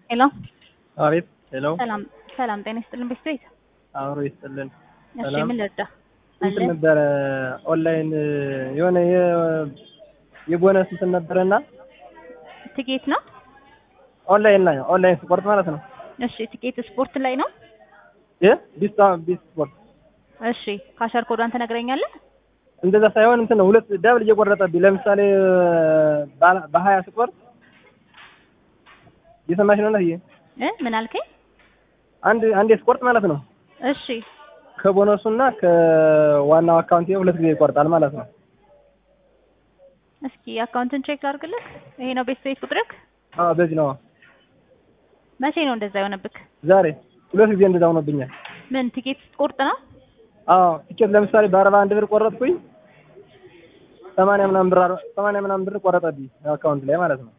ሄሎ አቤት ሄሎ ሰላም ሰላም፣ ጤና ይስጥልን ቤት አብሮ ይስጥልን። እሺ፣ ሰላም። ምን ልርዳ? እንትን አለ ነበረ ኦንላይን የሆነ የ- የቦነስ እንትን ነበረና ትኬት ነው። ኦንላይን ላይ ኦንላይን ስፖርት ማለት ነው። እሺ፣ ትኬት ስፖርት ላይ ነው። የ ቢስታ ቢስ ስፖርት እሺ፣ ካሸር ኮዷን ትነግረኛለህ? እንደዛ ሳይሆን እንትን ነው ሁለት ደብል እየቆረጠብኝ ለምሳሌ ባለ- በሀያ ስቆርጥ እየሰማሽ ነው ነህ እ ምን አልከኝ? አንድ አንድ ስፖርት ማለት ነው እሺ፣ ከቦነሱና ከዋናው አካውንት ሁለት ጊዜ ይቆርጣል ማለት ነው። እስኪ አካውንትን ቼክ አድርግልህ። ይሄ ነው ቤት ቤት ቁጥርክ። አዎ በዚህ ነው መቼ ነው እንደዛ የሆነብክ? ዛሬ ሁለት ጊዜ እንደዛ ሆኖብኛል። ምን ትኬት ስትቆርጥ ነው? አዎ ቲኬት ለምሳሌ በአርባ አንድ ብር ቆረጥኩኝ ሰማንያ ምናምን ብር አር- ሰማንያ ምናምን ብር ቆረጠብኝ አካውንት ላይ ማለት ነው።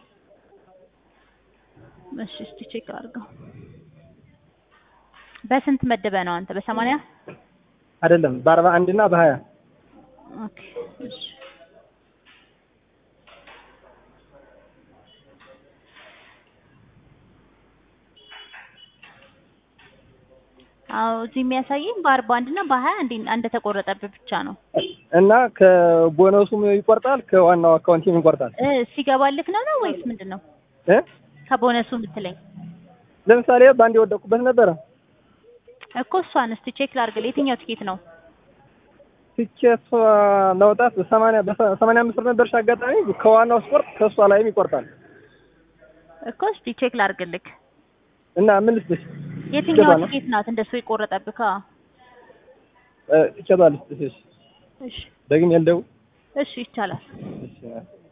እሺ፣ እስቲ ቼክ አድርገው። በስንት መደበ ነው አንተ? በሰማንያ አይደለም በአርባ አንድ እና በሀያ ኦኬ። እሺ አዎ እዚህ የሚያሳየኝ በአርባ አንድ እና በሀያ አንድ እንደተቆረጠብህ ብቻ ነው። እና ከቦነሱም ይቆርጣል ከዋናው አካውንትም ይቆርጣል እ ሲገባልክ ነው ነው ወይስ ምንድን ነው? እ ከቦነሱ የምትለኝ ለምሳሌ በአንድ የወደቅኩበት ነበረ እኮ እሷን እስቲ ቼክ ላድርግልህ። የትኛው ትኬት ነው? ቲኬት ለውጣት በሰማንያ በሰማንያ አምስት ብር ነበርሽ አጋጣሚ ከዋናው ስፖርት ከእሷ ላይም ይቆርጣል እኮ እስቲ ቼክ ላድርግልክ። እና ምን ልስጥሽ የትኛው ቲኬቷ ነው? ትኬት ናት እንደሱ የቆረጠብህ? አዎ። እ ቲኬቷ ልስጥሽ እሺ ደግሜ ልደውል እሺ ይቻላል። እሺ